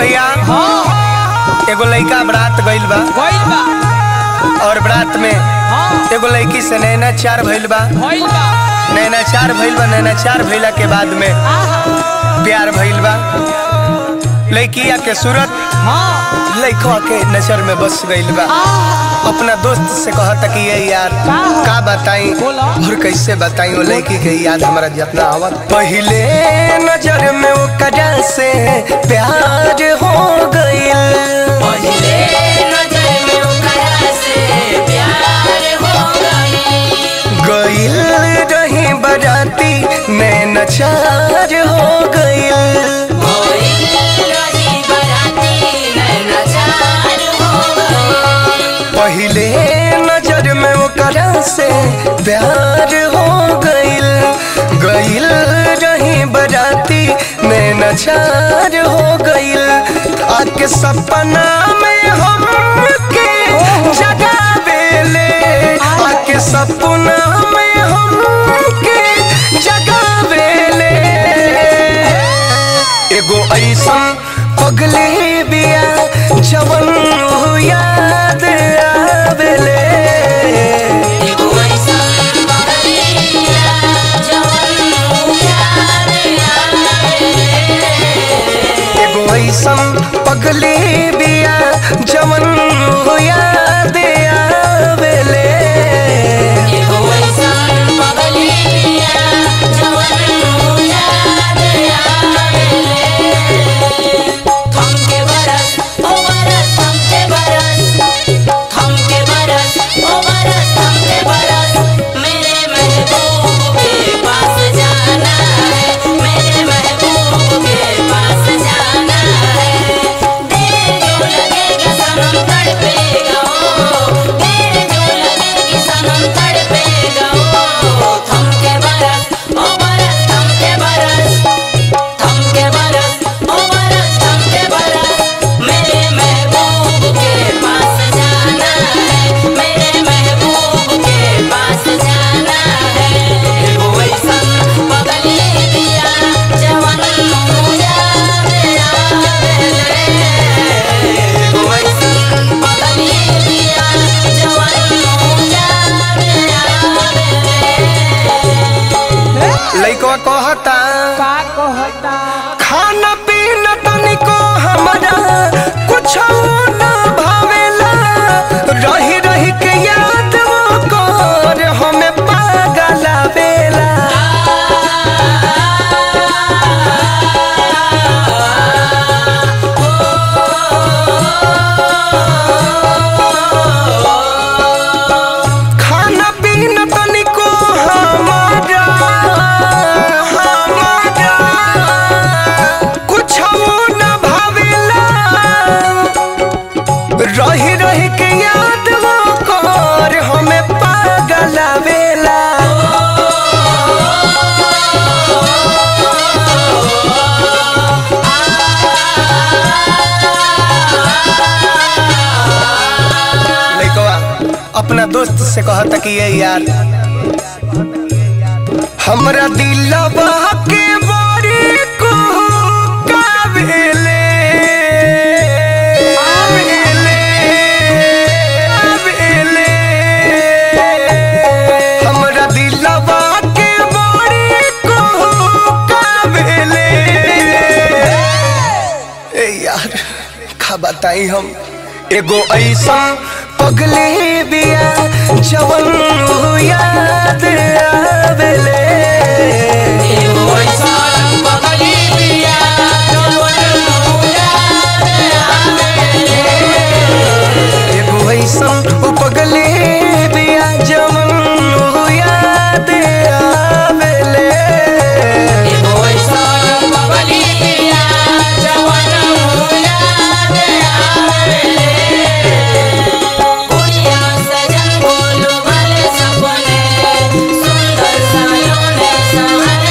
भैया हाँ एगो लड़का बरात गइल बा भइल बा और बरात में हाँ एगो लड़की से नैना चार भइल बा भइल बा नैना चार भइल बा नैना चार भइला के बाद में आहा प्यार भइल बा लड़किया के सूरत हाँ लड़का के नजर में बस गइल बा आहा अपना दोस्त से कहता कि ये यार का हो? का बताई बोला। और कैसे बताई वो लड़की के याद हमारा जितना आवत पहले नजर में वो कजा से प्यार हो गइल पहले नजर में ओकरा से प्यार हो गई गइल रही बराती नैना चार हो गइल कोई रही बराती नैनाचार हो गई पहले नजर में वो करा से प्यार हो गइल गइल रही बराती नैना चार हो गइल आके सपना में हम के जगावेले आके सपना में हम के जगावेले एगो ऐसन पगली बिया जवन याद आवेले एगो ऐसन बगलिया जवन याद एगो ऐसन पगली बिया जवन याद आवेले एगो ऐसन बगलिया जवन याद थमके बरस ओ बरस थमके बरस थमके बरस ओ बरस थमके बरस मेरे महबूब के पास जाना है मेरे महबूब के पास जाना है देर जो लगेगा सनम तड़पेगा ओ देर जो लगेगी सनम तड़पेगा ओ थमके बरस ओ बरस थमके बरस थमके बरस ओ बरस थमके बरस मेरे महबूब के पास जाना है मेरे महबूब के पास जाना है एगो ऐसन बगली दिया जवन याद आवेले एगो ऐसन बगली दिया जवन याद आवेले लइकवा कहता का कहता खाना पीना तनिको हमारा कुछ ना भावेला रही रही के याद वो कर हमें पागल आवेला खाना पीना तनिको हमारा हमारा कुछ न भावेला रही रही के याद वो कर हमें पागल आवेला लइकवा अपना दोस्त से कहता कि ये यार हमरा दिलवा के बारी को काबिले आवेले आवेले हमरा दिलवा के बारी को काबिले ए यार का बताई हम एगो ऐसा पगली बिया जवन याद आवेले एगो ऐसन बगली दिया जवन याद आवेले एगो ऐसा पगली बिया जवन याद आवेले एगो ऐसन बगली दिया जवन याद आवेले कुड़िया सजन बोलो भले सपने सुंदर सायों ने संवर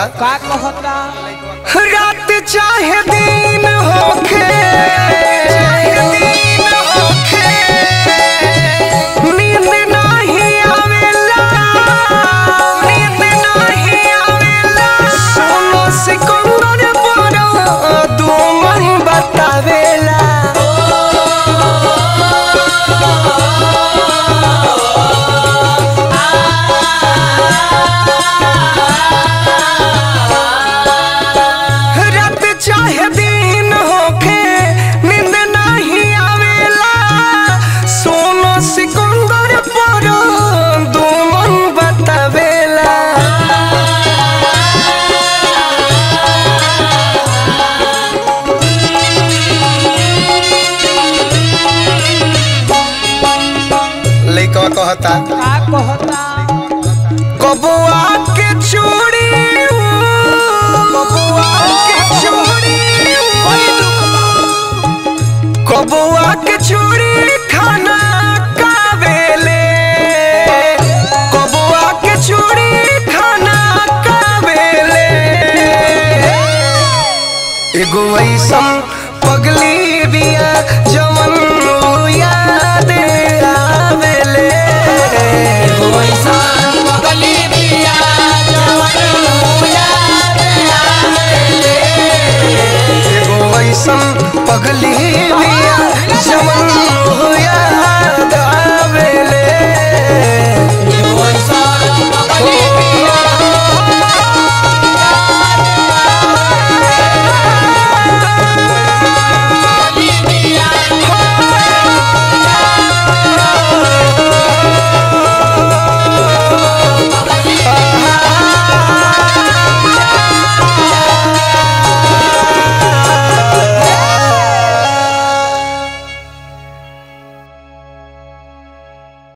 का कहता रात चाहे दिन होखे नींद नहीं आवेला नींद नहीं आवेला सोनो सिकंदर बड़ो तू मन बतावेला रात चाहे दिन होखे नींद नहीं आवेला सोनो सिकंदर पर दो मन बतावेला लइका कहता का कहता कबुआ के चूड़ी कबुआ के चूड़ी कबुआ के चूड़ी खाना कावेले कबुआ के चूड़ी खाना कावेले एगो ऐसन पगली बिया जो